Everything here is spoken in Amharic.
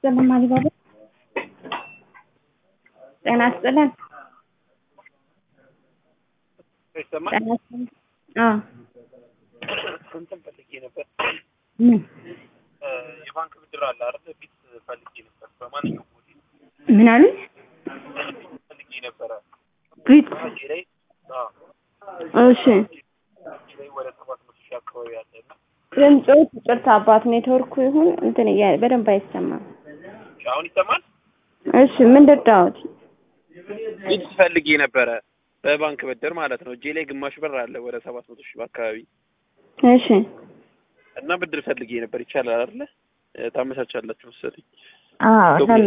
ይስጥልን ማሊባባ ጤና ይስጥልን ይሰማል? ጤና ይስጥልን አዎ እንትን ፈልጌ ነበር። ምን እ የባንክ ብድር አለ አይደል? ፊት ፈልጌ ነበር። በማንኛውም ሆቴል ምን አሉኝ ፈልጌ ነበረ። ፊት እጄ ላይ አዎ እሺ እጄ ላይ ወደ ሰባት መቶ ሺህ አካባቢ አለ እና ድምፆች ይቅርታ አባት ኔትወርኩ ይሁን እንትን እያለ በደንብ አይሰማም አሁን ይሰማል? እሺ ምን ልርዳዎት ፊት ፈልጌ ነበረ። በባንክ ብድር ማለት ነው። እጄ ላይ ግማሽ ብር አለ ወደ ሰባት መቶ ሺህ አካባቢ እሺ እና ብድር ፈልጌ ነበር። ይቻላል አይደለ? እ ታመቻቻላችሁ መሰለኝ። አዎ